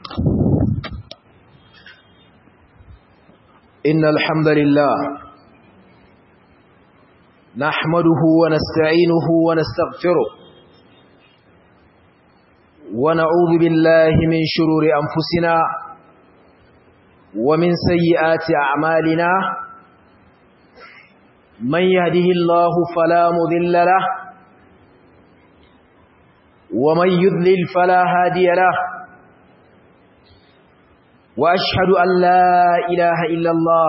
إن الحمد لله نحمده ونستعينه ونستغفره ونعوذ بالله من شرور أنفسنا ومن سيئات أعمالنا من يهده الله فلا مذل له ومن يذلل فلا هادي له وأشهد أن لا إله إلا الله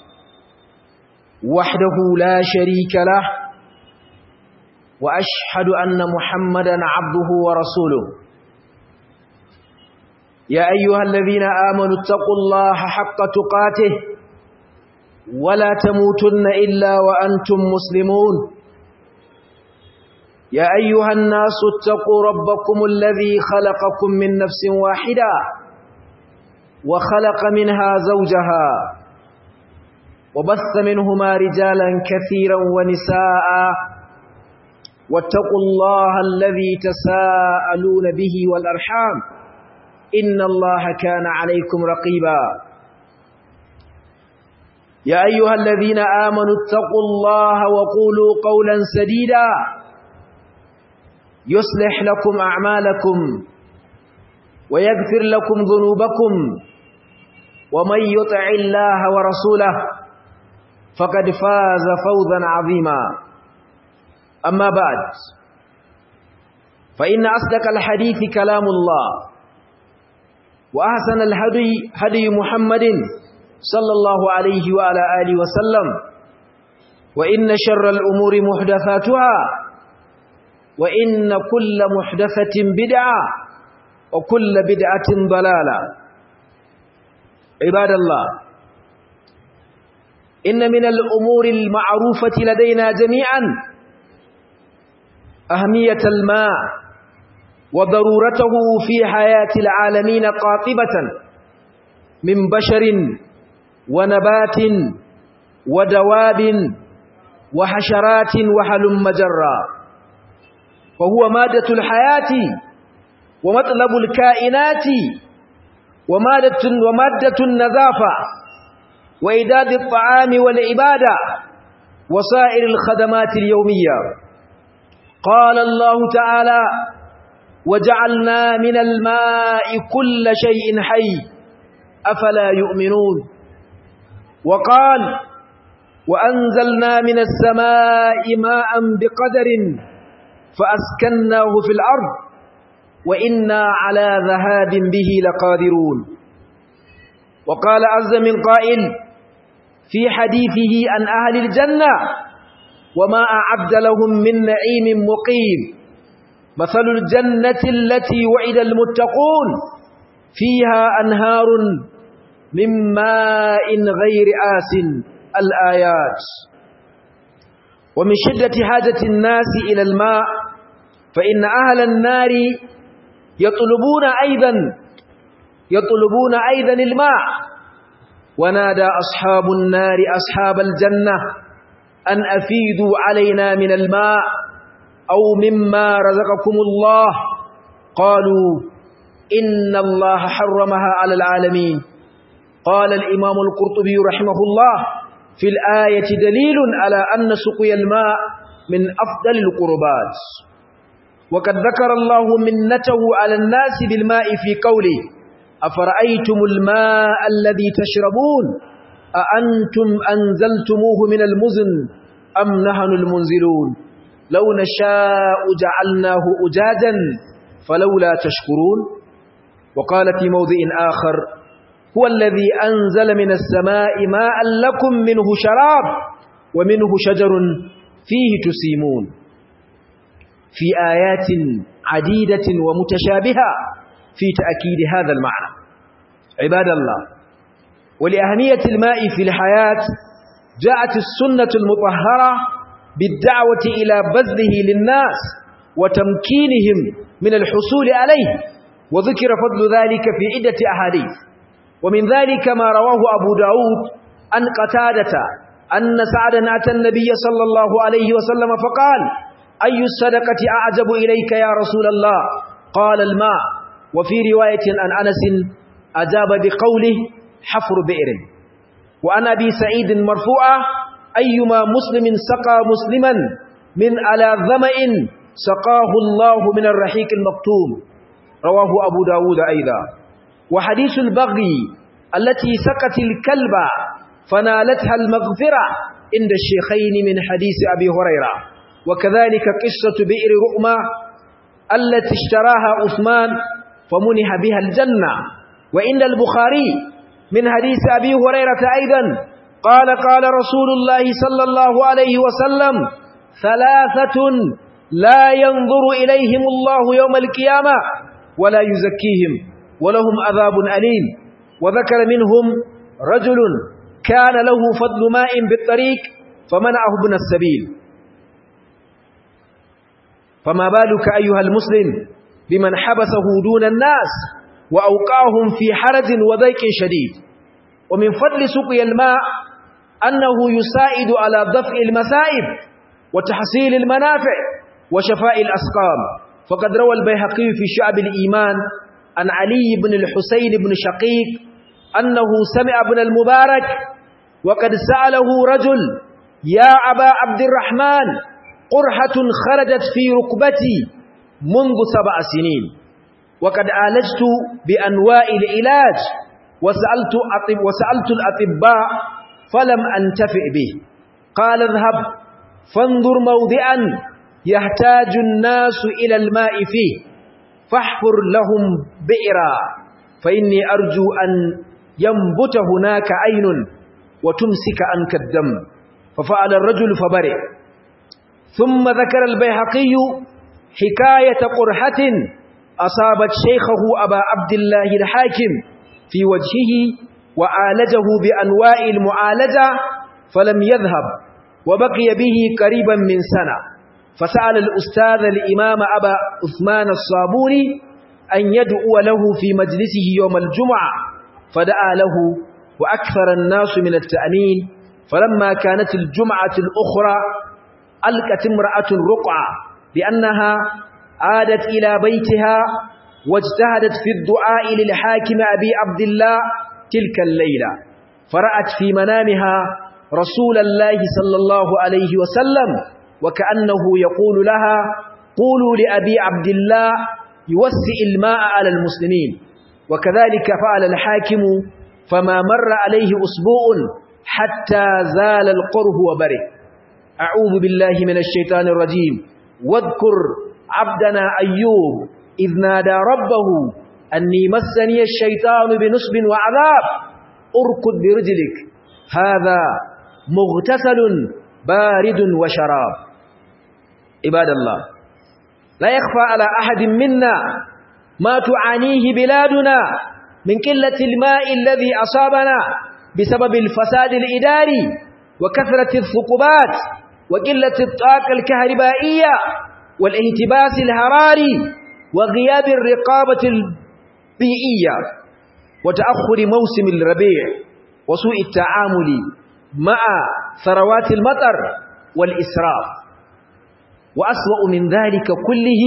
وحده لا شريك له وأشهد أن محمدا عبده ورسوله يا أيها الذين آمنوا اتقوا الله حق تقاته ولا تموتن إلا وأنتم مسلمون يا أيها الناس اتقوا ربكم الذي خلقكم من نفس واحدة وخلق منها زوجها وبث منهما رجالا كثيرا ونساء واتقوا الله الذي تساءلون به والأرحام إن الله كان عليكم رقيبا يا أيها الذين آمنوا اتقوا الله وقولوا قولا سديدا يصلح لكم أعمالكم ويغفر لكم ذنوبكم ومن يطع الله ورسوله فقد فاز فوزا عظيما أما بعد فإن أصدق الحديث كلام الله وأحسن الهدي هدي محمد صلى الله عليه وعلى آله وسلم وإن شر الأمور محدثاتها وإن كل محدثة بدعة وكل بدعة ضلالة عباد الله إن من الأمور المعروفة لدينا جميعا أهمية الماء وضرورته في حياة العالمين قاطبة من بشر ونبات ودواب وحشرات وحلم مجرى فهو مادة الحياة ومطلب الكائنات ومادة, ومادة النظافة وإداد الطعام والعبادة وسائر الخدمات اليومية قال الله تعالى وجعلنا من الماء كل شيء حي أفلا يؤمنون وقال وأنزلنا من السماء ماء بقدر فأسكناه في الأرض وإنا على ذهاب به لقادرون وقال عز من قائل في حديثه عن أهل الجنة وما أعد لهم من نعيم مقيم مثل الجنة التي وعد المتقون فيها أنهار من ماء غير آس الآيات ومن شدة حاجة الناس إلى الماء فإن أهل النار يطلبون أيضا يطلبون أيضا الماء ونادى أصحاب النار أصحاب الجنة أن أفيدوا علينا من الماء أو مما رزقكم الله قالوا إن الله حرمها على العالمين قال الإمام القرطبي رحمه الله في الآية دليل على أن سقي الماء من أفضل القربات وقد ذكر الله منته على الناس بالماء في قوله أفرأيتم الماء الذي تشربون أأنتم أنزلتموه من المزن أم نحن المنزلون لو نشاء جعلناه أجاجا فلولا تشكرون وقال في موضع آخر هو الذي أنزل من السماء ماء لكم منه شراب ومنه شجر فيه تسيمون في آيات عديدة ومتشابهة في تأكيد هذا المعنى عباد الله ولأهمية الماء في الحياة جاءت السنة المطهرة بالدعوة إلى بذله للناس وتمكينهم من الحصول عليه وذكر فضل ذلك في عدة أحاديث ومن ذلك ما رواه أبو داود عن قتادة أن سعدا أتى النبي صلى الله عليه وسلم فقال أي الصدقة أعجب إليك يا رسول الله قال الماء وفي رواية عن أنس أجاب بقوله حفر بئر وعن أبي سعيد مرفوعة أيما مسلم سقى مسلما من على ظمأ سقاه الله من الرحيق المكتوم رواه أبو داود أيضا وحديث البغي التي سقت الكلب فنالتها المغفرة عند الشيخين من حديث أبي هريرة وكذلك قصة بئر رؤمة التي اشتراها عثمان فمنح بها الجنة وعند البخاري من حديث أبي هريرة أيضا قال قال رسول الله صلى الله عليه وسلم ثلاثة لا ينظر إليهم الله يوم القيامة ولا يزكيهم ولهم عذاب أليم وذكر منهم رجل كان له فضل ماء بالطريق فمنعه ابن السبيل فما بالك أيها المسلم بمن حبسه دون الناس وأوقعهم في حرج وضيق شديد ومن فضل سقي الماء أنه يساعد على دفع المسائب وتحصيل المنافع وشفاء الأسقام فقد روى البيهقي في شعب الإيمان عن علي بن الحسين بن شقيق أنه سمع ابن المبارك وقد سأله رجل يا أبا عبد الرحمن قرحة خرجت في ركبتي منذ سبع سنين وقد عالجت بأنواع العلاج وسألت, أطب وسألت الأطباء فلم أنتفع به قال اذهب فانظر موضعا يحتاج الناس إلى الماء فيه فاحفر لهم بئرا فإني أرجو أن ينبت هناك عين وتمسك عنك الدم ففعل الرجل فبرئ ثم ذكر البيهقي حكاية قرحة أصابت شيخه أبا عبد الله الحاكم في وجهه وعالجه بأنواع المعالجة فلم يذهب وبقي به قريبا من سنة فسأل الأستاذ الإمام أبا عثمان الصابوني أن يدعو له في مجلسه يوم الجمعة فدعا له وأكثر الناس من التأمين فلما كانت الجمعة الأخرى ألقت امرأة رقعة لأنها عادت إلى بيتها واجتهدت في الدعاء للحاكم أبي عبد الله تلك الليلة فرأت في منامها رسول الله صلى الله عليه وسلم وكأنه يقول لها قولوا لأبي عبد الله يوسع الماء على المسلمين وكذلك فعل الحاكم فما مر عليه أسبوع حتى زال القره وبره أعوذ بالله من الشيطان الرجيم واذكر عبدنا أيوب إذ نادى ربه أني مسني الشيطان بنصب وعذاب أركض برجلك هذا مغتسل بارد وشراب عباد الله لا يخفى على أحد منا ما تعانيه بلادنا من قلة الماء الذي أصابنا بسبب الفساد الإداري وكثرة الثقوبات وقلة الطاقة الكهربائية والاهتباس الهراري وغياب الرقابة البيئية وتأخر موسم الربيع وسوء التعامل مع ثروات المطر والإسراف وأسوأ من ذلك كله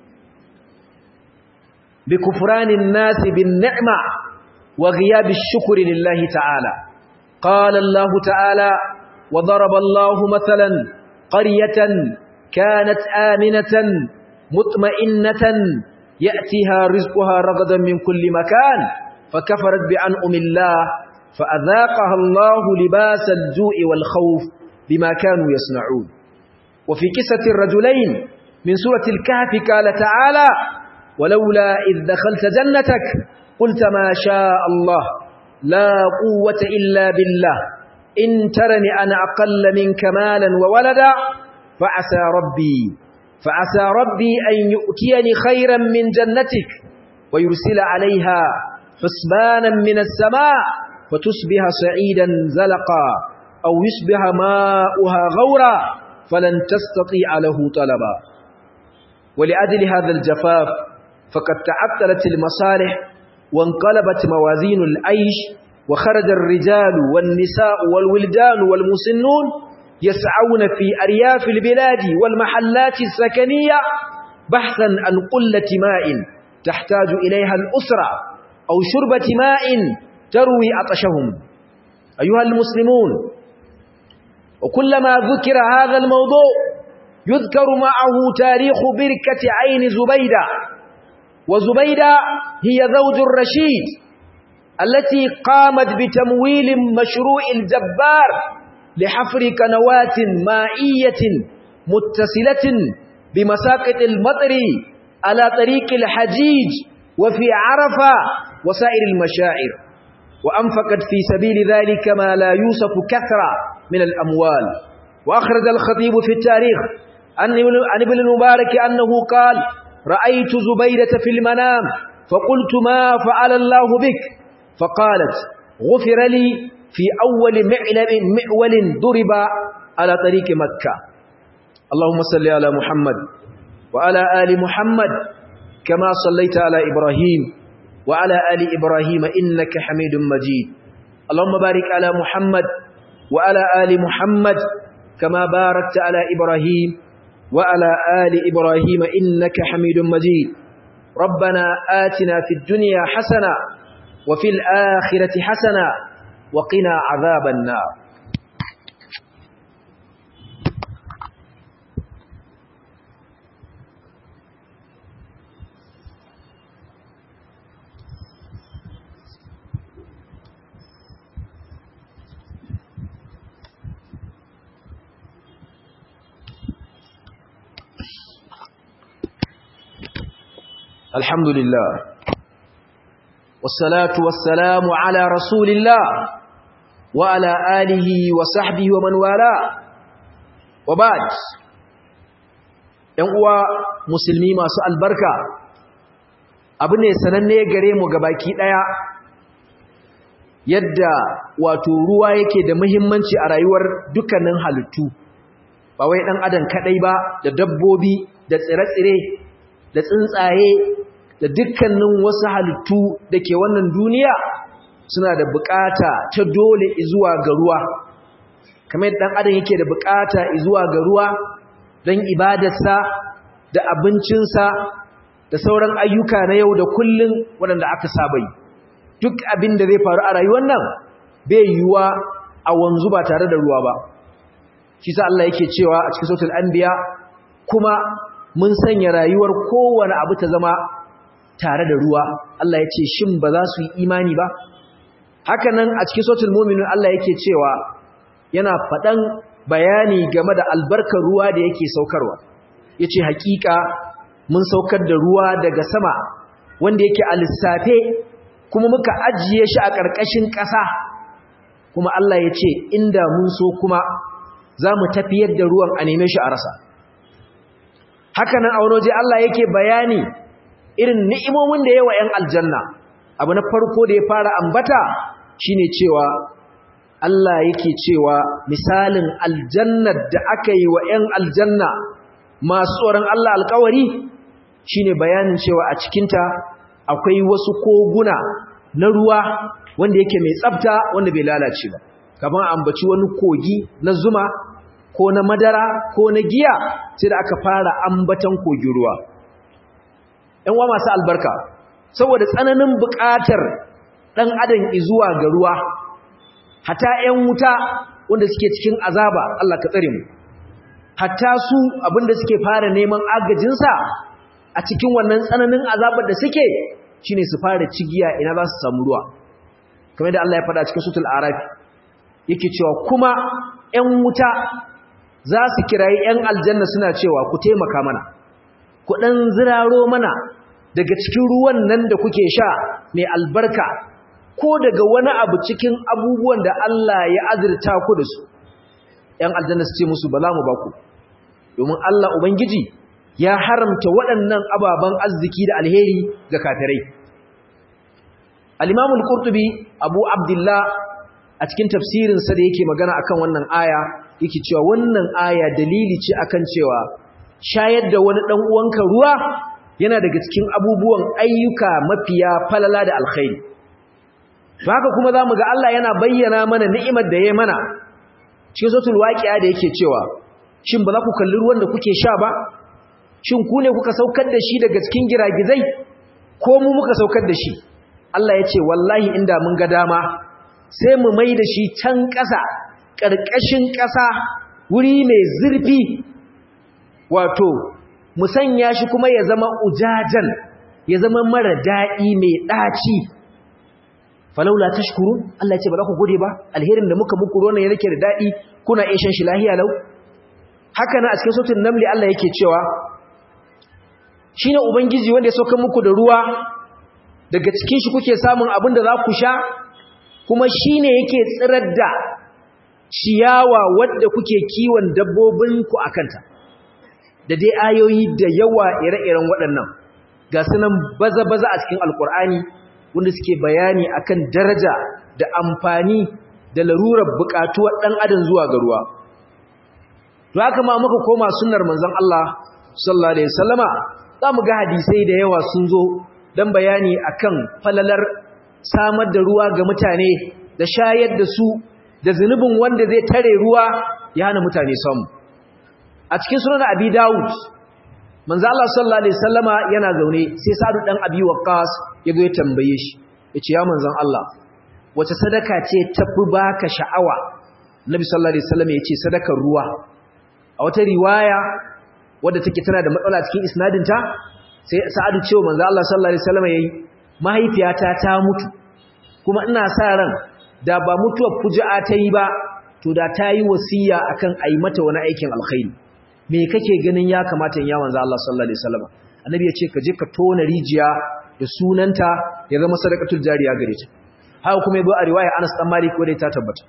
بكفران الناس بالنعمة وغياب الشكر لله تعالى قال الله تعالى وضرب الله مثلا قرية كانت آمنة مطمئنة يأتيها رزقها رغدا من كل مكان فكفرت بأنعم الله فأذاقها الله لباس الجوع والخوف بما كانوا يصنعون وفي قصة الرجلين من سورة الكهف قال تعالى ولولا إذ دخلت جنتك قلت ما شاء الله لا قوة إلا بالله إن ترني أنا أقل منك مالا وولدا فعسى ربي فعسى ربي أن يؤتيني خيرا من جنتك ويرسل عليها حسبانا من السماء فتصبح سعيدا زلقا أو يصبح ماؤها غورا فلن تستطيع له طلبا ولأجل هذا الجفاف فقد تعطلت المصالح وانقلبت موازين العيش وخرج الرجال والنساء والولدان والمسنون يسعون في أرياف البلاد والمحلات السكنية بحثا عن قلة ماء تحتاج إليها الأسرة أو شربة ماء تروي عطشهم أيها المسلمون وكلما ذكر هذا الموضوع يذكر معه تاريخ بركة عين زبيدة وزبيدة هي زوج الرشيد التي قامت بتمويل مشروع الجبار لحفر قنوات مائية متصلة بمساقط المطر على طريق الحجيج وفي عرفة وسائر المشاعر وأنفقت في سبيل ذلك ما لا يوصف كثرة من الأموال وأخرج الخطيب في التاريخ عن ابن المبارك أنه قال رأيت زبيدة في المنام فقلت ما فعل الله بك فقالت غفر لي في أول معول ضرب على طريق مكة اللهم صل على محمد وعلى آل محمد كما صليت على إبراهيم وعلى آل إبراهيم إنك حميد مجيد اللهم بارك على محمد وعلى آل محمد كما باركت على إبراهيم وعلى آل إبراهيم إنك حميد مجيد ربنا آتنا في الدنيا حسنة وفي الآخرة حسنة وقنا عذاب النار الحمد لله والصلاة والسلام على رسول الله وعلى آله وصحبه ومن والاه وبعد ‘yan uwa musulmi masu albarka abu ne sananne gare mu gabaki ɗaya yadda wato ruwa yake da muhimmanci a rayuwar dukkanin halittu ba wai ɗan adam kaɗai ba da dabbobi da tsire-tsire da tsuntsaye da dukkanin wasu halittu da ke wannan duniya suna da bukata ta dole zuwa ga ruwa kamar dan adam yake da bukata zuwa ga ruwa don ibadarsa da abincinsa da sauran ayyuka na yau da kullun waɗanda aka saba yi duk abin da zai faru a rayuwar nan bai yiwuwa a wanzu ba tare da ruwa ba shi sa Allah yake cewa a cikin sautul anbiya kuma mun sanya rayuwar kowane abu ta zama tare da ruwa Allah ya ce shin ba za su yi imani ba haka nan a cikin sautul mu'minun Allah yake cewa yana faɗan bayani game da albarkar ruwa da yake saukarwa yace hakika mun saukar da ruwa daga sama wanda yake a lissafe kuma muka ajiye shi a ƙarƙashin ƙasa kuma Allah ya ce inda mun so kuma za mu tafiyar da ruwan a neme shi a rasa haka nan a wani waje Allah yake bayani irin ni'imomin da yawa 'yan aljanna abu na farko da ya fara ambata shine cewa Allah yake cewa misalin aljannar da aka yi wa 'yan aljanna masu tsoron Allah alkawari shine bayanin cewa a cikinta akwai wasu koguna na ruwa wanda yake mai tsafta wanda bai lalace ba kamar ambaci wani kogi na zuma ko na madara ko na giya sai da aka fara ambatan kogin ruwa ‘yan wa masu albarka saboda tsananin buƙatar ɗan adam izuwa ga ruwa hata ‘yan wuta wanda suke cikin azaba Allah ka tsare mu hatta su abinda suke fara neman agajinsa a cikin wannan tsananin azabar da suke shine su fara cigiya ina za su samu ruwa kamar da Allah ya faɗa cikin sutul arafi yake cewa kuma ‘yan wuta za su kirayi ‘yan aljanna suna cewa ku taimaka mana ku ɗan ziraro mana daga cikin ruwan nan da kuke sha mai albarka ko daga wani abu cikin abubuwan da Allah ya azurta ku da su ‘yan aljanna su ce musu ba za mu ba ku domin Allah Ubangiji ya haramta waɗannan ababen arziki da alheri ga kafirai al-imamul qurtubi abu abdullah a cikin tafsirinsa da yake magana akan wannan aya yake cewa wannan aya dalili ce akan cewa shayar da wani dan uwanka ruwa yana daga cikin abubuwan ayyuka mafiya falala da alkhairi haka kuma zamu ga Allah yana bayyana mana ni'imar da yayi mana cikin suratul waqi'a da yake cewa shin ba za ku kalli ruwan da kuke sha ba shin ku ne kuka saukar da shi daga cikin giragizai ko mu muka saukar da shi Allah ya ce wallahi inda mun ga dama sai mu mai da shi can ƙasa ƙarƙashin ƙasa wuri mai zurfi wato mu sanya shi kuma ya zama ujajan ya zama mara daɗi mai ɗaci falaula tashkurun Allah ya ce ba za ku gode ba alherin da muka muku ruwan ya rike da daɗi kuna iya shan shi lahiya lau haka na a cikin sautin namli Allah yake cewa shine ubangiji wanda ya sauka muku da ruwa daga cikin shi kuke samun abin da za ku sha kuma shine yake tsirar da ciyawa wadda kuke kiwon dabbobinku a kanta da dai ayoyi da yawa ire-iren waɗannan ga sunan baza-baza a cikin alkur'ani wanda suke bayani akan daraja da amfani da larurar buƙatuwar ɗan adam zuwa ga ruwa to haka ma muka koma sunnar manzon Allah sallallahu alaihi wasallama za mu ga hadisai da yawa sun zo don bayani akan falalar samar da ruwa ga mutane da shayar da su da zunubin wanda zai tare ruwa ya hana mutane samu a cikin sunan abi dawud manzo Allah sallallahu alaihi wasallama yana zaune sai sadu dan abi waqas ya zo ya tambaye shi yace ya manzon Allah wace sadaka ce tafi baka sha'awa nabi sallallahu alaihi wasallam yace sadakar ruwa a wata riwaya wadda take tana da matsala cikin isnadinta sai sa'adu cewa manzo Allah sallallahu alaihi wasallam yayi mahaifiyata ta mutu kuma ina sa ran da ba mutuwar fuji'a ta yi ba to da ta yi wasiya akan a yi mata wani aikin alkhairi me kake ganin ya kamata in ya manzo Allah sallallahu alaihi wasallam annabi ya ce ka je ka tona rijiya da sunanta ya zama sadaqatul jariya gare ta haka kuma yabo a riwaya Anas dan Malik wanda ta tabbata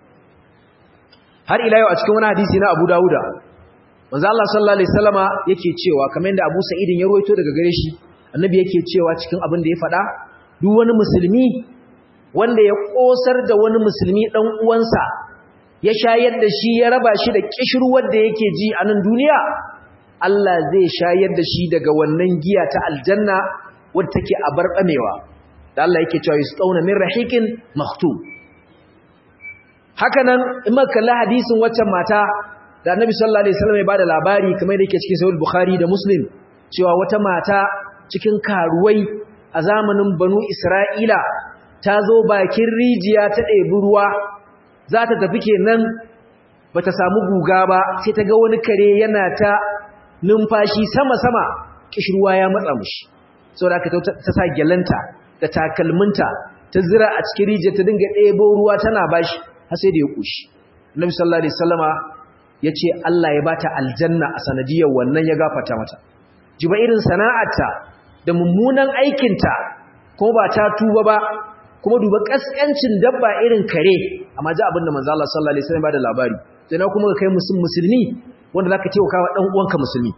har ila yau a cikin wani hadisi na Abu Dawuda manzo Allah sallallahu alaihi wasallama yake cewa kamar yadda Abu Sa'id ya ruwaito daga gare shi annabi yake cewa cikin abin da ya faɗa duk wani musulmi wanda ya kosar da wani musulmi dan uwansa ya shayar da shi ya raba shi da kishirwar da yake ji a nan duniya Allah zai shayar da shi daga wannan giya ta aljanna wadda take a barbamewa da Allah yake cewa yusqauna min rahiqin makhtum hakanan in muka kalli hadisin waccan mata da Annabi sallallahu alaihi wasallam ya bada labari kamar da yake cikin Sahih Bukhari da Muslim cewa wata mata cikin karuwai a zamanin Banu Isra'ila ta zo bakin rijiya ta ɗebi ruwa za ta tafi kenan ba ta samu guga ba sai ta ga wani kare yana ta numfashi sama-sama kishirwa ya matsa mushi saboda aka ta sa gyalanta da takalminta ta zira a cikin rijiya ta dinga ɗebo ruwa tana bashi har sai da ya ƙushi Nabi sallallahu alaihi wasallama ya ce Allah ya bata aljanna a sanadiyar wannan ya gafata mata jiba irin sana'arta da mummunan aikinta kuma ba ta tuba ba kuma duba kaskancin dabba irin kare amma ji abinda manzo Allah sallallahu alaihi wasallam ba da labari sai na kuma kai musulmi wanda zaka ce wa dan uwanka musulmi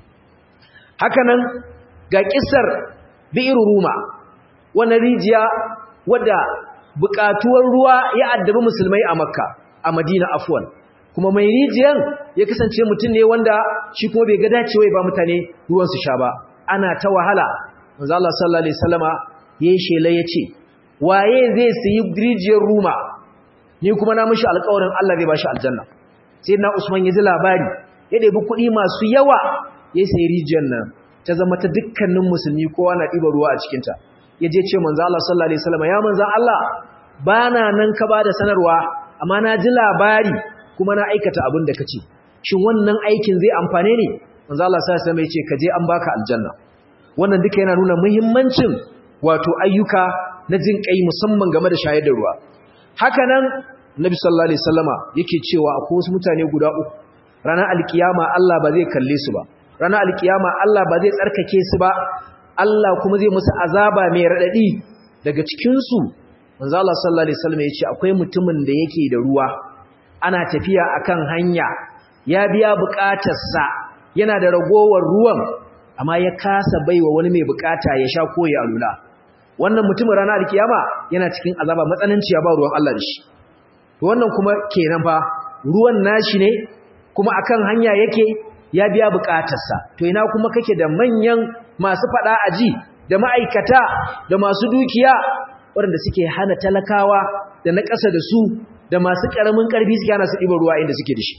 haka nan ga kissar bi'ir ruma wannan rijiya wadda bukatuwar ruwa ya addabi musulmai a makka a madina afwan kuma mai rijiyan ya kasance mutum ne wanda shi kuma bai ga dacewa ba mutane ruwan su sha ba ana ta wahala manzo Allah sallallahu alaihi wasallama yayin shela yace waye zai sayi rijiyar ruma ni kuma na mishi alƙawarin Allah zai bashi aljanna sai na Usman ya ji labari ya ɗebi kuɗi masu yawa ya sayi rijiyar nan ta zama ta dukkanin musulmi kowa na ɗiba ruwa a cikinta ya je ce manzo Allah sallallahu alaihi wasallam ya manzo Allah bana nan ka bada sanarwa amma na ji labari kuma na aikata abin da kace shin wannan aikin zai amfane ni manzo Allah sallallahu alaihi wasallam ya ce ka je an baka aljanna wannan duka yana nuna muhimmancin wato ayyuka na jin kai musamman game da shayar da ruwa haka nan nabi sallallahu alaihi wasallama yake cewa akwai wasu mutane guda uku ranar alkiyama Allah ba zai kalle su ba ranar alkiyama Allah ba zai tsarkake su ba Allah kuma zai musu azaba mai radadi daga cikin su manzo Allah sallallahu alaihi wasallam yace akwai mutumin da yake da ruwa ana tafiya akan hanya ya biya bukatarsa yana da ragowar ruwan amma ya kasa baiwa wani mai bukata ya sha ko ya alula wannan mutumin ranar alkiyama yana cikin azaba matsananciya ba ruwan Allah da shi to wannan kuma kenan fa ruwan nashi ne kuma akan hanya yake ya biya bukatarsa to ina kuma kake da manyan masu fada aji da ma'aikata da masu dukiya waɗanda suke hana talakawa da na ƙasa da su da masu ƙaramin ƙarfi suke hana su ɗiba ruwa inda suke da shi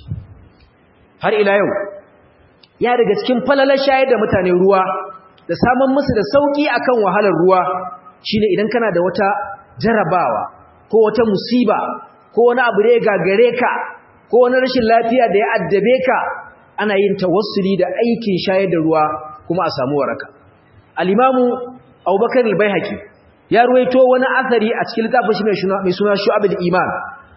har ila yau ya daga cikin falalar shayar da mutane ruwa da samun musu da sauƙi akan wahalar ruwa shine idan kana da wata jarabawa ko wata musiba ko wani abu da ya gagare ka ko wani rashin lafiya da ya addabe ka ana yin tawassuli da aikin shayar da ruwa kuma a samu waraka al-imamu Abubakar al-Baihaqi ya ruwaito wani asari a cikin littafin shi mai suna Shu'abul Iman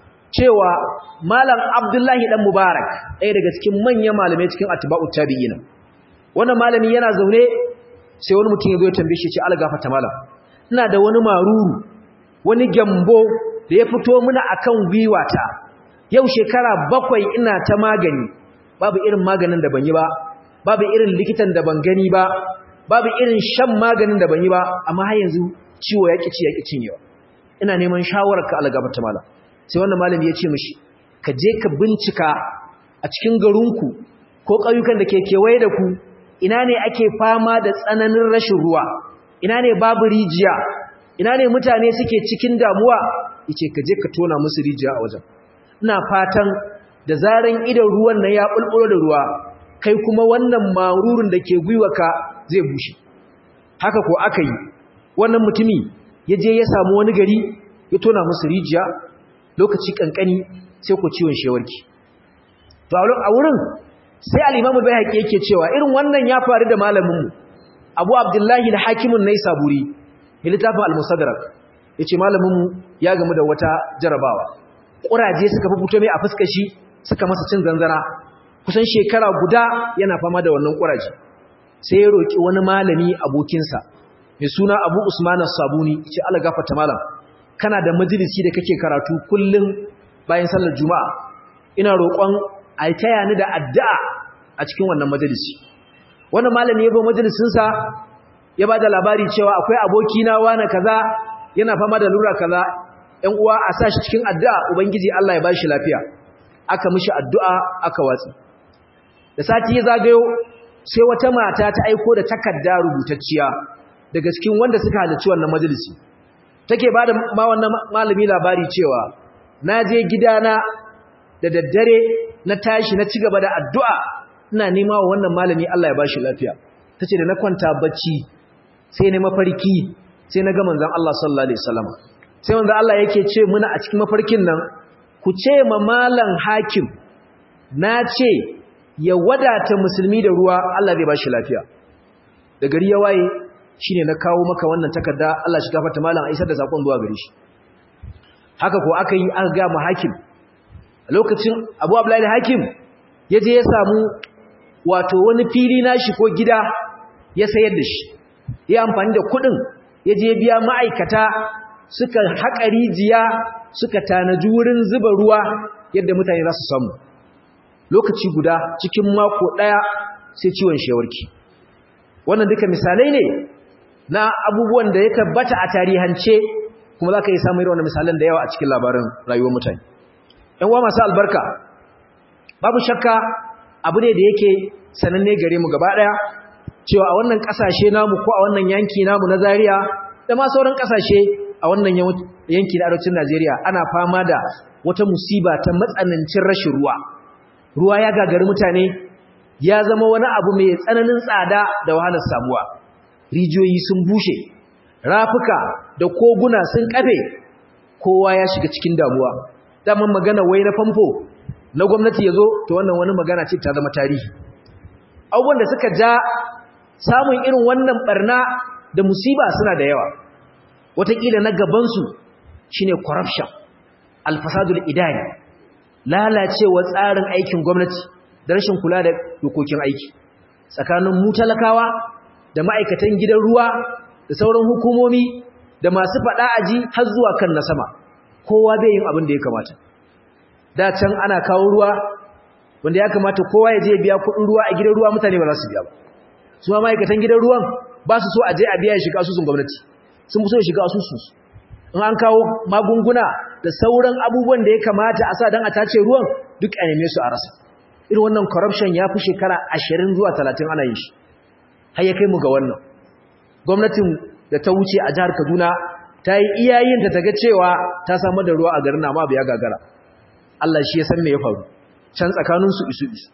cewa Malam Abdullahi dan Mubarak ɗaya daga cikin manyan malamai cikin atba'ut tabi'ina wannan malami yana zaune sai wani mutum ya zo ya tambaye shi ce algafata malam ina da wani maruru wani gyambo da ya fito muna akan gwiwata yau shekara bakwai ina ta magani babu irin maganin da ban yi ba babu irin likitan da ban gani ba babu irin shan maganin da ban yi ba amma har yanzu ciwo ya ƙi ci ya ƙi cinyewa ina neman shawararka algafata malam sai wannan malami ya ce mishi ka je ka bincika a cikin garinku ko ƙauyukan da ke kewaye da ku ina ne ake fama da tsananin rashin ruwa ina ne babu rijiya ina ne mutane suke cikin damuwa yace ka je ka tona musu rijiya a wajen ina fatan da zaran idan ruwan nan ya bulbulo da ruwa kai kuma wannan marurin da ke gwiwaka zai bushe haka ko aka yi wannan mutumi ya je ya samu wani gari ya tona musu rijiya lokaci kankani sai ku ciwon shewarki to a wurin sai al-imamu bayhaqi yake cewa irin wannan ya faru da malaminmu abu abdullahi al-hakimun naysaburi littafin al-musaddarak yace malaminmu ya gamu da wata jarabawa kuraje suka fito mai a fuskar shi suka masa cin zanzara kusan shekara guda yana fama da wannan kuraje sai ya roki wani malami abokinsa mai suna Abu Usman as-Sabuni yace Allah gafarta malam kana da majalisi da kake karatu kullum bayan sallar juma'a ina roƙon a taya ni da addu'a a cikin wannan majalisi wannan malami ya zo majalisinsa ya ba da labari cewa akwai abokina wane kaza yana fama da lura kaza ‘yan uwa a sa shi cikin addu'a ubangiji Allah ya ba shi lafiya aka mishi addu'a aka watsi da sati ya zagayo sai wata mata ta aiko da takarda rubutacciya daga cikin wanda suka halarci wannan majalisi take ba da ma wannan malami labari cewa na je gidana da daddare na tashi na ci gaba da addu'a ina nema wa wannan malami Allah ya ba shi lafiya ta ce da na kwanta bacci sai na mafarki sai na ga manzan Allah sallallahu Alaihi wasallam sai manzan Allah yake ce muna a cikin mafarkin nan ku ce ma malan hakim na ce ya wadata musulmi da ruwa Allah zai ba shi lafiya da gari ya waye shi ne na kawo maka wannan takarda Allah shi gafarta malan a isar da saƙon zuwa gari shi haka ko aka yi aka ga ma hakim a lokacin abu abdullahi hakim ya je ya samu wato wani fili nashi ko gida ya sayar da shi ya amfani da kudin ya je biya ma'aikata suka haƙa rijiya suka tanaji wurin zuba ruwa yadda mutane za su samu lokaci guda cikin mako ɗaya sai ciwon shewarki wannan duka misalai ne na abubuwan da ya tabbata a tarihance kuma za ka yi samun irin wannan misalan da yawa a cikin labarin rayuwar mutane ‘yan uwa masu albarka babu shakka abu ne da yake sananne gare mu gaba ɗaya cewa a wannan ƙasashe namu ko a wannan yanki namu na Zaria da ma sauran ƙasashe a wannan yanki na arewacin Najeriya ana fama da wata musiba ta matsanancin rashin ruwa ruwa ya gagari mutane ya zama wani abu mai tsananin tsada da wahalar samuwa rijiyoyi sun bushe rafuka da koguna sun kafe kowa ya shiga cikin damuwa daman magana wai na famfo na gwamnati ya zo to wannan wani magana ce ta zama tarihi abubuwan da suka ja samun irin wannan barna da musiba suna da yawa wataƙila na gabansu shine corruption alfasadul idani lalacewa tsarin aikin gwamnati da rashin kula da dokokin aiki tsakanin mu talakawa da ma'aikatan gidan ruwa da sauran hukumomi da masu faɗa aji har zuwa kan na sama kowa bai yin abin da ya kamata da can ana kawo ruwa wanda ya kamata kowa ya je biya kuɗin ruwa a gidan ruwa mutane ba za su biya ba su ma ma'aikatan gidan ruwan ba su so a je a biya ya shiga asusun gwamnati sun fi so ya shiga asusun in an kawo magunguna da sauran abubuwan da ya kamata a sa don a tace ruwan duk a neme su a rasa irin wannan corruption ya fi shekara ashirin zuwa talatin ana yin shi har ya kai mu ga wannan gwamnatin da ta wuce a jihar kaduna ta yi iyayinta ta ga cewa ta samar da ruwa a garin amma bai ya gagara Allah shi ya san me ya faru can tsakaninsu isu isu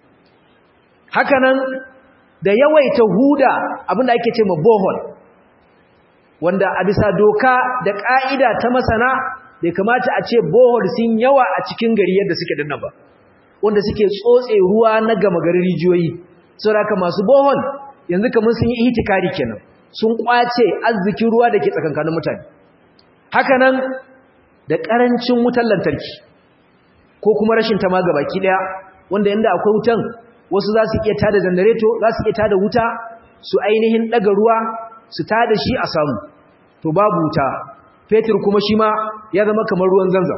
haka nan da yawaita huda abinda ake ce ma bohol wanda a bisa doka da ƙa'ida ta masana bai kamata a ce bohol sun yawa a cikin gari yadda suke dinnan ba wanda suke tsotse ruwa na gama garin rijiyoyi saboda masu bohol yanzu kamar sun yi itikari kenan sun kwace arzikin ruwa da ke tsakankanin mutane haka nan da ƙarancin wutar lantarki ko kuma rashin ta ma gabaki ɗaya wanda yanda akwai wutan wasu za su iya tada janareto za su iya tada wuta su ainihin ɗaga ruwa su tada shi a samu to babu wuta fetur kuma shi ma ya zama kamar ruwan zanzam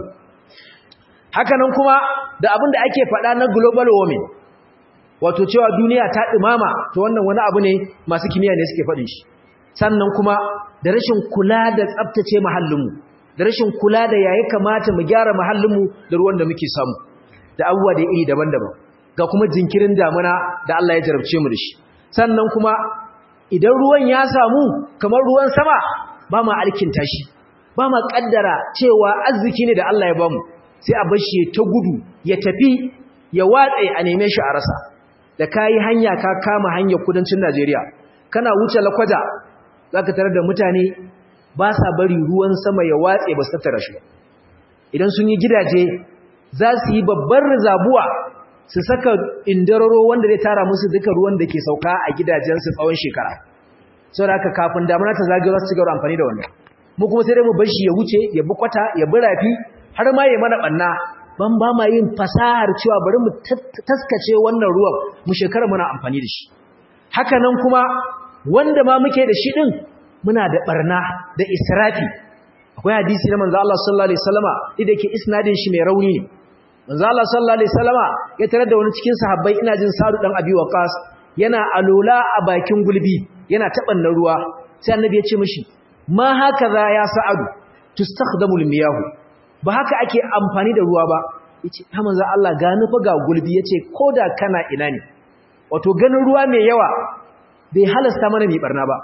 hakanan kuma da abin da ake faɗa na global warming wato cewa duniya ta ɗumama to wannan wani abu ne masu kimiyya ne suke faɗin shi sannan kuma da rashin kula da tsabtace muhallinmu da rashin kula da yayi kamata mu gyara muhallinmu da ruwan da muke samu da abubuwa da iri daban-daban ga kuma jinkirin damuna da Allah ya jarabce mu da shi sannan kuma idan ruwan ya samu kamar ruwan sama ba ma alkinta shi ba ma kaddara cewa arziki ne da Allah ya bamu sai a bar shi ta gudu ya tafi ya watse a neme shi a rasa da kayi hanya ka kama hanyar kudancin Najeriya kana wuce lakwaja zaka tarar da mutane ba sa bari ruwan sama ya watse ba su tattara shi idan sun yi gidaje za su yi babbar rizabuwa su saka indararo wanda zai tara musu duka ruwan da ke sauka a gidajensu tsawon shekara saboda haka kafin damuna ta zagayo za su cigaba amfani da wannan mu kuma sai dai mu bar shi ya wuce ya bi kwata ya bi rafi har ma ya mana banna ban ba ma yin fasahar cewa bari mu taskace wannan ruwan mu shekara muna amfani da shi haka nan kuma wanda ma muke da shi din muna da barna da israfi akwai hadisi na manzo Allah sallallahu alaihi wasallama da yake isnadin shi mai rauni ne manzo Allah sallallahu alaihi wasallama ya tarar da wani cikin sahabbai ina jin Sa'd dan Abi Waqqas yana alola a bakin gulbi yana tabanna ruwa sai annabi ya ce mishi ma hakaza ya Sa'ad tustakhdamu al-miyahu ba haka ake amfani da ruwa ba yace ha manzo Allah ga nufa ga gulbi yace koda kana ina ne wato ganin ruwa mai yawa bai halasta mana mai barna ba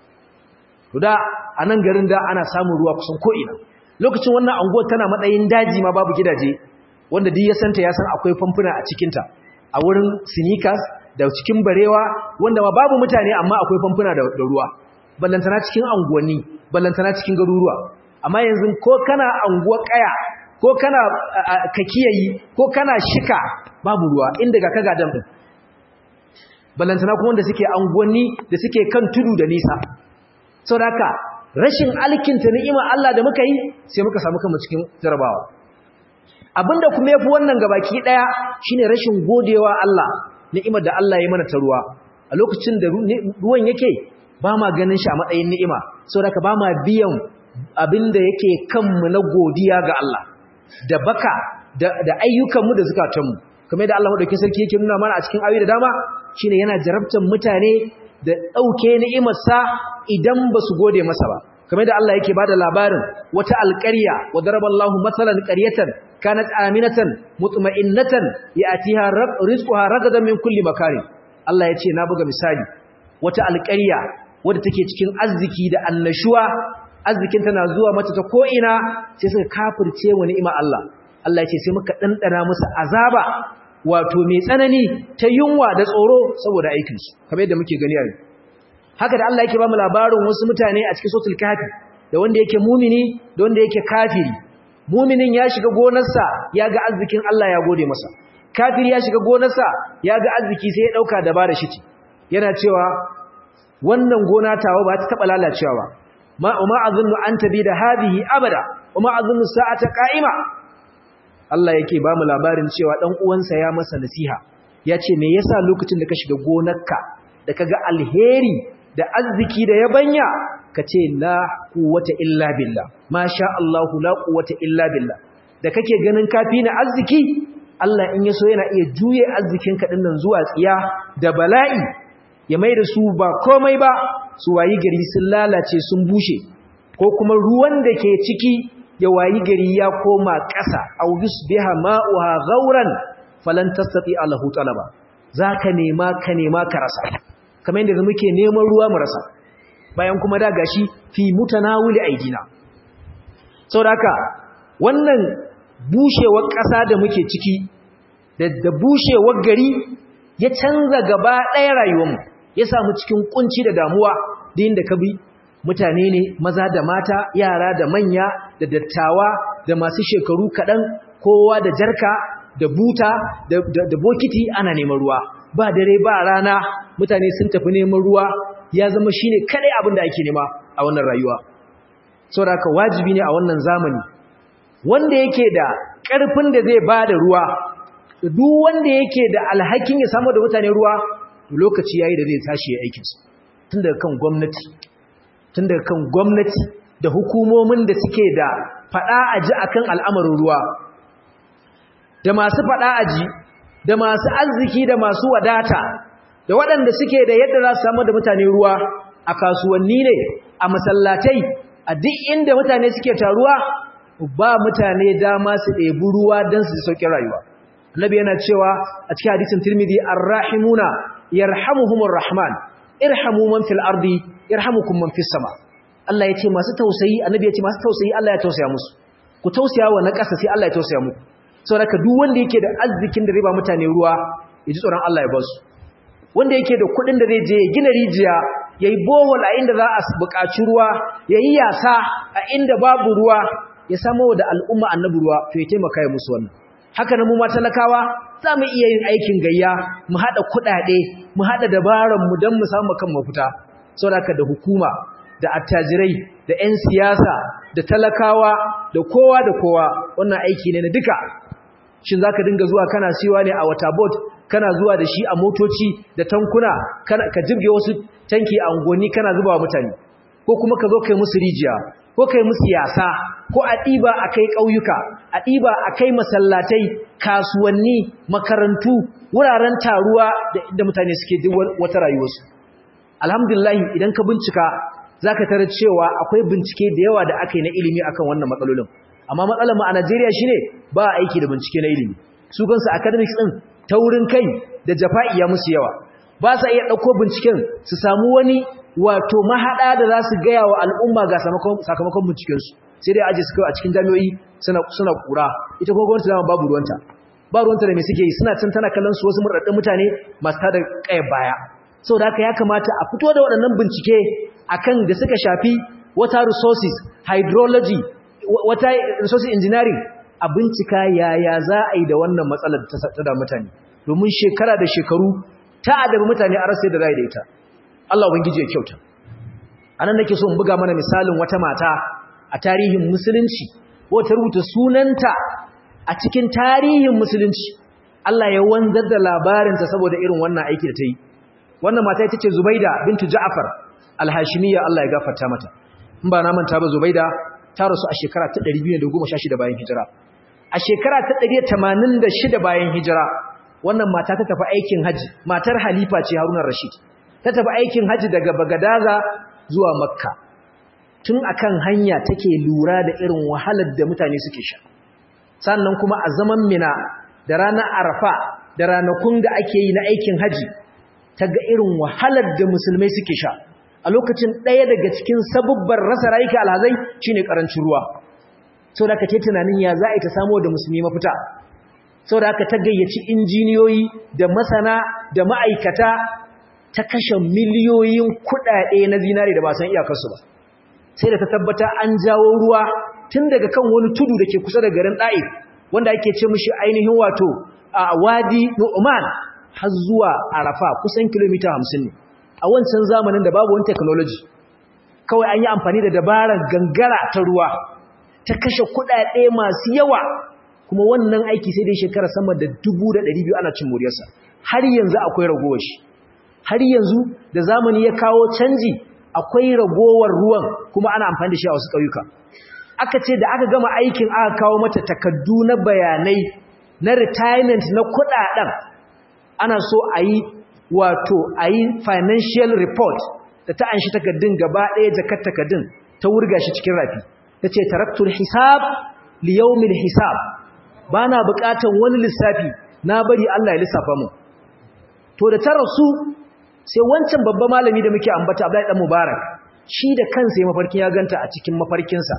to da anan garin da ana samun ruwa kusan ko ina lokacin wannan anguwar tana matsayin daji ma babu gidaje wanda duk ya santa ya san akwai famfuna a cikinta a wurin sneakers da cikin barewa wanda ma babu mutane amma akwai famfuna da, ruwa ballantana cikin anguwanni ballantana cikin garuruwa amma yanzu ko kana anguwar kaya ko kana kakiyayi ko kana shika babu ruwa inda ga kaga dan din ballantana kuma wanda suke anguwanni da suke kan tudu da nisa saboda haka rashin alkinta ni'ima Allah da muka yi sai muka samu kanmu cikin jarabawa abinda kuma yafi wannan gabaki daya shine rashin godewa Allah ni'imar da Allah ya mana ta ruwa a lokacin da ruwan yake ba ma ganin shi a matsayin ni'ima saboda ka ba ma biyan abinda yake kanmu na godiya ga Allah da baka da, da ayyukanmu da zukatanmu kamar da Allah madaukakin sarki yake nuna mana a cikin ayoyi da dama shine yana jarabtar mutane da dauke ni'imarsa idan ba su gode masa ba kamar da Allah yake bada labarin wata alƙarya wa daraballahu mathalan qaryatan kanat aminatan mutma'innatan ya'tiha rizquha ragadan min kulli makarin Allah yace na buga misali wata alƙarya wadda take cikin arziki da annashuwa arzikin tana zuwa mata ta ko ina sai suka kafirce wa ni'ima Allah Allah yace sai muka dandana musu azaba wato mai tsanani ta yunwa da tsoro saboda aikinsu kamar yadda muke gani a yau haka da Allah yake ba mu labarin wasu mutane a cikin sotul kafi da wanda yake mumini da wanda yake kafiri muminin ya shiga gonarsa ya ga arzikin Allah ya gode masa kafiri ya shiga gonarsa ya ga arziki sai ya dauka dabara shi ce yana cewa wannan gona tawa ba ta taba lalacewa ba ma umma azunnu an tabi da hadihi abada umma azunnu sa'ata qa'ima Allah yake ba mu labarin cewa dan uwansa ya masa nasiha yace me yasa lokacin da ka shiga gonarka da kaga alheri da arziki da yabanya kace la quwwata illa billah masha Allah la quwwata illa billah da kake ganin kafi na arziki Allah in yaso yana iya juye arzikin ka dinnan zuwa tsiya da bala'i ya mai da su ba komai ba su wayi gari sun lalace sun bushe ko kuma ruwan da ke ciki ya wayi gari ya koma ƙasa aw yusbiha ma'uha ghauran falan tastati alahu talaba zaka nema ka nema ka rasa kamar yadda muke neman ruwa mu rasa bayan kuma da gashi fi mutanawili aidina saboda haka wannan bushewar ƙasa da muke ciki da da bushewar gari ya canza gaba ɗaya rayuwarmu ya samu cikin kunci da damuwa da inda ka bi mutane ne maza da mata yara da manya da dattawa da masu shekaru kaɗan kowa da jarka da buta da bokiti ana neman ruwa ba dare ba rana mutane sun tafi neman ruwa ya zama shine kadai abin da ake nema a wannan rayuwa saboda haka wajibi ne a wannan zamani wanda yake da ƙarfin da zai ba da ruwa duk wanda yake da alhakin ya samu da mutane ruwa lokaci yayi da zai tashi ya aikinsa tun daga kan gwamnati tun daga kan gwamnati da hukumomin da suke da fada aji akan al'amarin ruwa da masu fada aji da masu arziki da masu wadata da waɗanda suke da yadda za su samu da mutane ruwa a kasuwanni ne a masallatai a duk inda mutane suke taruwa ba mutane dama su ɗebi ruwa don su sauƙin rayuwa annabi yana cewa a cikin hadisin tirmidhi arrahimuna yarhamuhumur rahman irhamu man fil ardi yarhamukum man fis sama Allah ya ce masu tausayi annabi ya ce masu tausayi Allah ya tausaya musu ku tausaya wa na ƙasa sai Allah ya tausaya muku saboda duk wanda yake da arzikin da zai ba mutane ruwa ya ji tsoron Allah ya ba su wanda yake da kuɗin da zai je ya gina rijiya ya yi bohol a inda za a buƙaci ruwa ya yi yasa a inda babu ruwa ya samo da al'umma annabi ruwa to ya taimaka ya musu wannan haka na mu ma talakawa za mu iya yin aikin gayya mu haɗa kuɗaɗe mu haɗa dabaranmu don mu samu kan mafita saboda da hukuma da attajirai da 'yan siyasa da talakawa da kowa da kowa wannan aiki ne na duka shin za ka dinga zuwa kana siyowa ne a waterboard kana zuwa da shi a motoci da tankuna ka jirge wasu tanki a unguwanni kana zuba wa mutane ko kuma ka zo kai musu rijiya ko kai musu yasa ko a ɗiba a kai ƙauyuka a ɗiba a kai masallatai kasuwanni makarantu wuraren taruwa da mutane suke duk wata rayuwarsu alhamdulillah idan ka bincika za ka tarar cewa akwai bincike da yawa da aka yi na ilimi akan wannan matsalolin amma matsalar mu a Najeriya shine ba aiki da bincike na ilimi su kansu academics din taurin kai da jafa'i ya musu yawa ba sa iya dauko binciken su samu wani wato mahada da za su gaya wa al'umma ga sakamakon binciken su sai dai aje su kai a cikin jami'o'i suna suna kura ita kuma gwamnati dama babu ruwanta ba ruwanta da me suke yi suna can tana kallon su wasu murɗaɗɗun mutane masu tada kayar baya saboda haka ya kamata a fito da waɗannan bincike akan da suka shafi water resources hydrology wata resources engineering a bincika yaya za a yi da wannan matsalar ta da mutane domin shekara da shekaru ta adabi mutane a rasa da za da ita Allah ubangiji ya kyauta anan nake so in buga mana misalin wata mata a tarihin musulunci wata rubuta sunanta a cikin tarihin musulunci Allah ya wanzar da labarinta saboda irin wannan aiki da ta yi wannan mata ita ce Zubaida bintu Ja'far al-Hashimiyya Allah ya gafarta mata in ba na manta ba Zubaida ta rasu a shekara ta 216 bayan hijira a shekara ta 186 bayan hijira wannan mata ta tafi aikin haji matar halifa ce Haruna Rashid ta tafi aikin haji daga Bagadaza zuwa Makka tun akan hanya take lura da irin wahalar da mutane suke sha sannan kuma a zaman Mina da ranar Arafa da ranakun da ake yi na aikin haji ta ga irin wahalar da musulmai suke sha a lokacin ɗaya daga cikin sabubbar rasa rayuka alhazai shine karancin ruwa sau da aka ce tunanin ya za a yi ta samo da musulmi mafita sau da aka ta gayyaci injiniyoyi da masana da ma'aikata ta kashe miliyoyin kuɗaɗe na zinare da ba san iyakarsu ba sai da ta tabbata an jawo ruwa tun daga kan wani tudu da ke kusa da garin ɗa'if wanda ake ce mishi ainihin wato a wadi nu'man har zuwa arafa kusan kilomita hamsin ne a wancan zamanin da babu wani technology kawai an yi amfani da dabarar gangara ta ruwa ta kashe kuɗaɗe masu yawa kuma wannan aiki sai dai shekara sama da dubu da ɗari biyu ana cin muryarsa har yanzu akwai ragowar shi har yanzu da zamani ya kawo canji akwai ragowar ruwan kuma ana amfani da shi a wasu ƙauyuka aka ce da aka gama aikin aka kawo mata takaddu na bayanai na retirement na kuɗaɗen ana so a yi wato a yi financial report da ta anshi takaddun gaba ɗaya jakar takaddun ta wurga shi cikin rafi ta ce taraktul hisab liyaumin hisab ba na buƙatar wani lissafi na bari Allah ya lissafa mu to da ta rasu sai wancan babban malami da muke ambata Abdullahi dan Mubarak shi da kansa ya mafarkin ya ganta a cikin mafarkinsa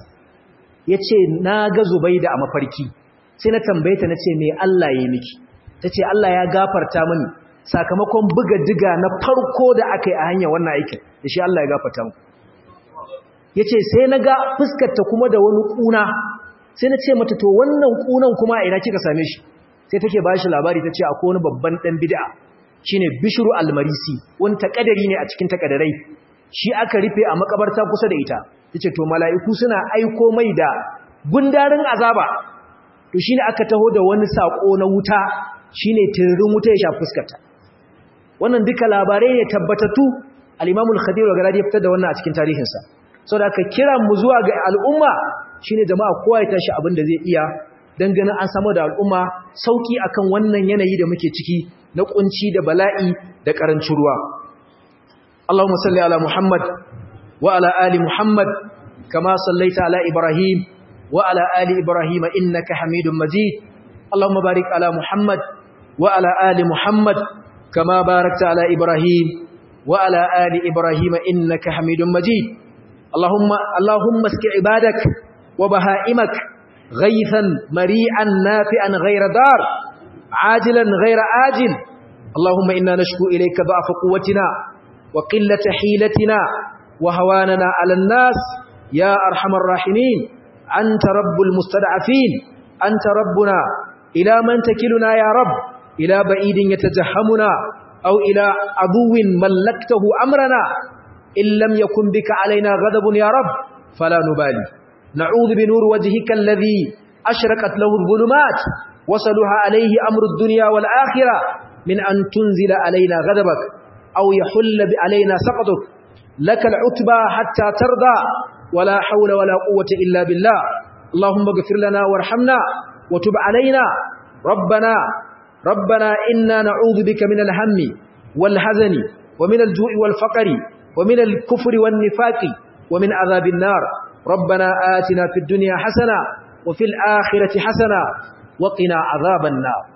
yace na ga Zubaida a mafarki sai na tambaye ta nace me Allah ya yi miki tace Allah ya gafarta mini sakamakon buga diga na farko da aka yi a hanyar wannan aikin da shi Allah ya gafarta mu yace sai naga fuskar ta kuma da wani kuna sai na ce mata to wannan kunan kuma ina kika same shi sai take ba shi labari tace akwai wani babban dan bid'a shine bishru almarisi wani takadari ne a cikin takadarai shi aka rufe a makabarta kusa da ita yace to mala'iku suna aiko mai da gundarin azaba to shine aka taho da wani sako na wuta shine tirin wuta ya shafi fuskarta wannan duka labarai ne tabbatattu al-Imam al-Khadir wa Galadi ya fitar da wannan a cikin tarihinsa saboda aka kira mu zuwa ga al'umma shine jama'a kowa ya tashi abin da zai iya dan ganin an samu da al'umma sauki akan wannan yanayi da muke ciki na kunci da bala'i da karancin ruwa Allahumma salli ala Muhammad wa ala ali Muhammad kama sallaita ala Ibrahim wa ala ali Ibrahim innaka Hamidum Majid Allahumma barik ala Muhammad wa ala ali Muhammad kama barakta ala Ibrahim wa ala ali Ibrahim innaka Hamidum Majid Allahumma Allahumma aski ibadak wa bahaimak غيثا مريعا نافعا غير دار عاجلا غير آجل اللهم إنا نشكو إليك ضعف قوتنا وقلة حيلتنا وهواننا على الناس يا أرحم الراحمين أنت رب المستضعفين أنت ربنا إلى من تكلنا يا رب إلى بعيد يتجهمنا أو إلى عدو ملكته أمرنا إن لم يكن بك علينا غضب يا رب فلا نبالي نعوذ بنور وجهك الذي أشرقت له الظلمات وصلها عليه أمر الدنيا والآخرة من أن تنزل علينا غضبك أو يحل علينا سقطك لك العتبى حتى ترضى ولا حول ولا قوة إلا بالله اللهم اغفر لنا وارحمنا وتب علينا ربنا ربنا إنا نعوذ بك من الهم والحزن ومن الجوع والفقر ومن الكفر والنفاق ومن عذاب النار ربنا آتنا في الدنيا حسنة وفي الآخرة حسنة وقنا عذاب النار